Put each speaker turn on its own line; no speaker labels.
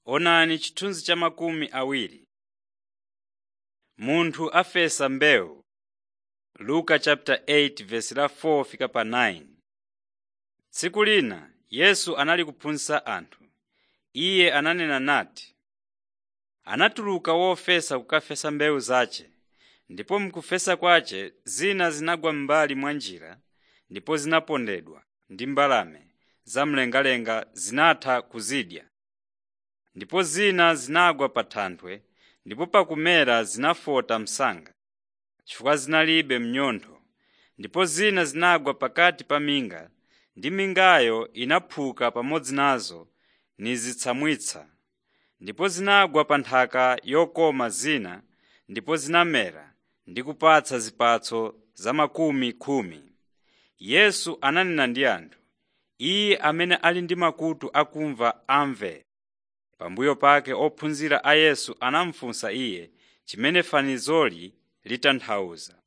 Onani chithunzi cha makumi awiri. Munthu afesa mbewu. Luka chapter 8 verse la 4 fika pa 9. Tsiku lina Yesu anali kuphunzitsa anthu. Iye ananena nati, anatuluka wofesa kukafesa mbewu zace, ndipo mkufesa kwace zina zinagwa m'mbali mwa njira ndipo zinapondedwa ndi mbalame zamlengalenga zinatha kuzidya. Ndipo zina zinagwa pa thanthwe ndipo pakumera zinafota msanga, chifukwa zinalibe mnyontho. Ndipo zina zinagwa pakati pa minga, ndi mingayo inaphuka pamodzi nazo nizitsamwitsa. Ndipo zinagwa pa nthaka yokoma zina, ndipo zinamera ndi kupatsa zipatso za makumi khumi. Yesu ananena ndi anthu, “Iye amene ali ndi makutu akumva amve.” Pambuyo pake ophunzira a Yesu anamufunsa Iye chimene fanizoli litanthauza.